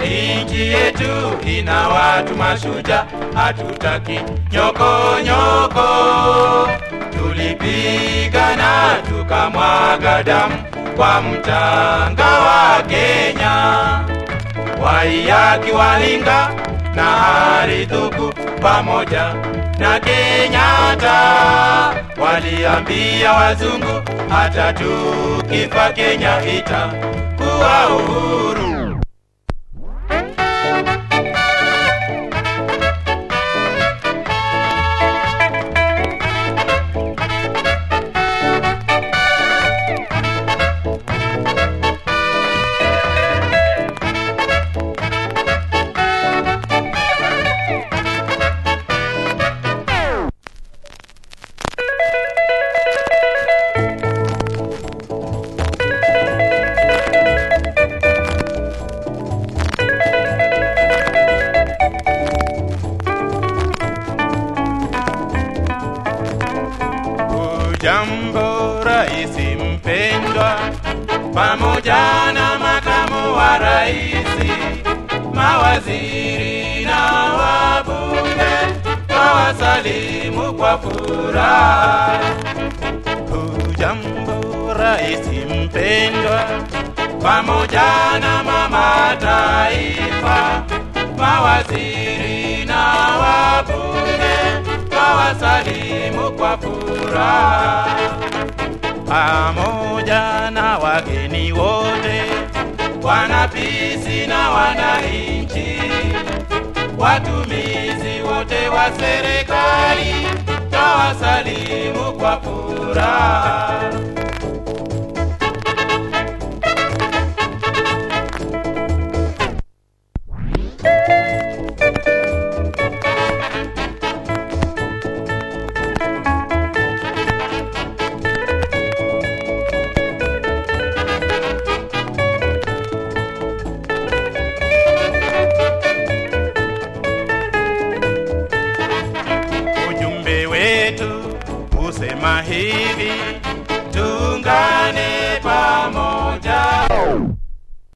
Nchi yetu ina watu mashujaa, hatutaki nyoko nyoko. Tulipigana tukamwaga damu kwa mchanga wa Kenya, Waiyaki, Walinga na Harithuku pamoja na Kenyatta waliambia wazungu, hata tukifa Kenya itakuwa uhuru. Ujambo raisi mpendwa, pamoja na makamu wa raisi, mawaziri na wabunge, twawasalimu kwa furaha. Ujambo raisi mpendwa, pamoja na mama taifa, mawaziri na wabunge, twawasalimu kwa furaha pamoja na wageni wote, wanapisi na wananchi, watumizi wote wa serikali, twawasalimu kwa furaha. Ujumbe wetu usema hivi,